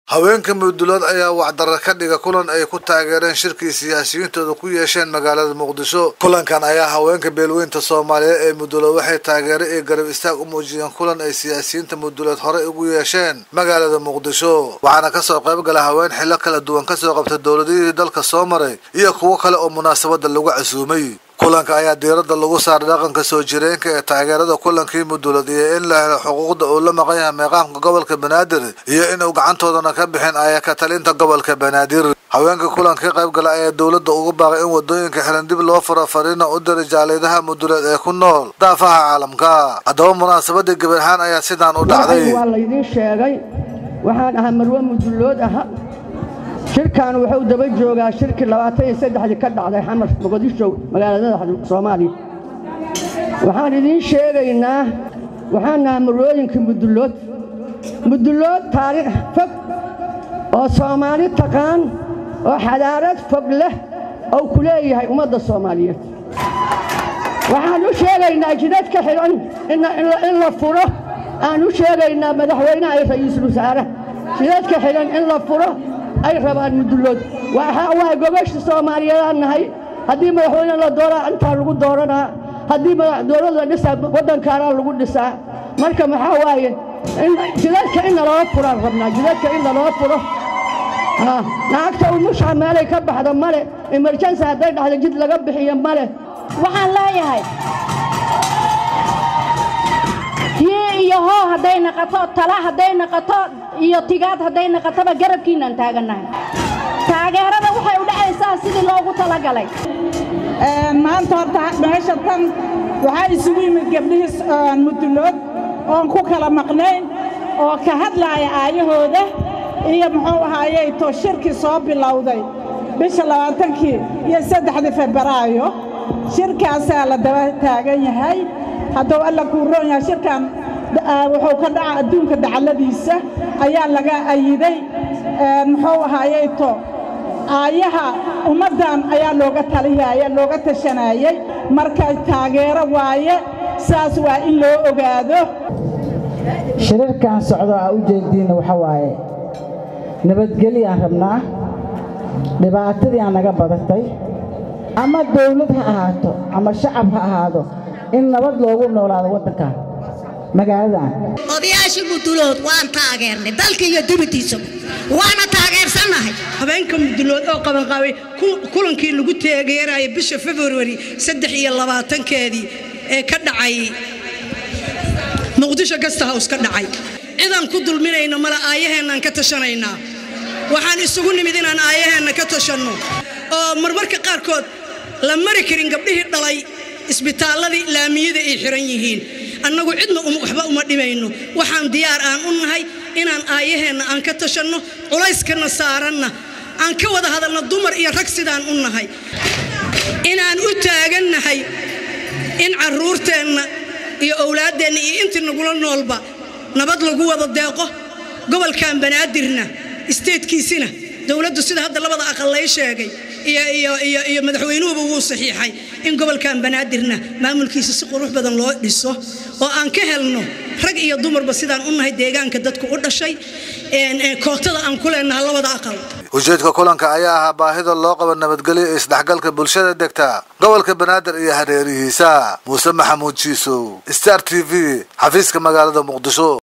haweenka mudulood ayaa wacdara ka dhiga kulan ay ku taageereen shirkii siyaasiyiintooda ku yeesheen magaalada muqdisho kulankan ayaa haweenka beelweynta soomaaliyeed ee mudulood waxay taageero iyo garab istaag u muujiyeen kulan ay siyaasiyiinta mudulood horey ugu yeesheen magaalada muqdisho waxaana kasoo qayb gala haween xillo kala duwan kasoo qabta dowladihii dalka soo maray iyo kuwo kale oo munaasabada lagu casuumay kulanka ayaa diiradda lagu saaray dhaqanka soo jireenka ee taageerada kulankii mudulood iyo in la helo xuquuqda uu la maqan yahay meeqaamka gobolka banaadir iyo inuu gacantoodana ka bixin aya ka talinta gobolka banaadir haweenka kulanka ka qayb gala ayaa dowladda ugu baaqay in wadooyinka xiran dib loo furo fariina u diray jaalidaha mudulood ee ku nool daafaha caalamka haddaba munaasabadii gabarhaan ayaa sidaan u dhacday waa laydin sheegay waxaan ahaa marwe mudulood aha shirkan wuxuu daba joogaa shirkii labaatan iyo saddexdii ka dhacday xamar muqdisho magaalada soomaaliya waxaan idiin sheegaynaa waxaan nahay marwooyinkii mudulood mudulood taariikh fog oo soomaali taqaan oo xadaarad fog leh oo ku leeyahay ummadda soomaaliyeed waxaan u sheegaynaa jidadka xidhan in la furo aan u sheegaynaa madaxweynaha iyo ra'iisul wasaare jidadka xidhan in la furo ay rabaan mudulood waxaa waay gobasha soomaaliyeedaan nahay haddii madaxweyne la dooraa intaa lagu dooranaa haddii dowlad la dhisaa waddankaanaa lagu dhisaa marka maxaa waaye jidadka in naloo furaan rabnaa jidadka in naloo furo lacagta umushaa meelay ka baxda male emerjansi hadday dhacdo jid laga bixiyo male waxaan leeyahay hii iyo hoo hadday naqato tala hadday naqato iyo tigaad hadday naqatoba garabkiinaan taagannahay taageerada waxay u dhacaysaa sidii loogu talagalay maanta horta meesha tan waxaa isugu yimid gabdhihii mudulood oon ku kala maqnayn oo ka hadlaaya aayahooda iyo muxuu ahaayey to shirkii soo bilowday bisha labaatankii iyo saddexdii febraayo shirkaasaa la daba taagan yahay hadduu alla kuu roon yahay shirkan wuxuu ka dhaca adduunka dacalladiisa ayaa laga ayiday muxuu ahaayey to aayaha ummaddan ayaa looga taliyaya looga tashanayey marka taageero waaye saas waa in loo ogaado shirarkan socdo aa u jeediinna waxa waaye nabadgelyaan rabnaa dhibaatadii aa naga badatay ama dawlad ha ahaato ama shacab ha ahaado in nabad loogu noolaado waddankan magaaladan odayaashii mudulood waan taageernay dalka iyo dibadiisa waana taageersannahay habeenka mudulood oo qabanqaabay kulankii lagu taageeraya bisha februari saddex iyo labaatankeedii ee ka dhacay muqdisho gasta hows ka dhacay cidaan ku dulminayno male aayaheennaan ka tashanaynaa waxaan isugu nimid inaan aayaheenna ka tashanno oo marmarka qaarkood la mari karin gabdhihii dhalay isbitaalladii laamiyada ay xiran yihiin annagu cidna waxba uma dhimayno waxaan diyaar aan u nahay inaan aayaheenna aan ka tashanno culayskana saaranna aan ka wada hadalno dumar iyo rag sidaan u nahay inaan u taagannahay in carruurteenna iyo owlaaddeenna iyo intii nagula noolba nabad lagu wada deeqo gobolkan banaadirna isteedkiisina dowladdu sida hadda labada aqal lay sheegay iyo madaxweynuhuba wuu saxiixay in gobolkan banaadirna maamulkiisa si qurux badan loo dhiso oo aan ka helno rag iyo dumarba sidaan u nahay deegaanka dadku u dhashay kootada aan ku leenaha labada aqal ujeedka kulanka ayaa ahaa baahida loo qabo nabadgelyo ee isdhexgalka bulshada degta gobolka banaadir iyo hareerihiisa muuse maxamuud jiisow star t v xafiiska magaalada muqdisho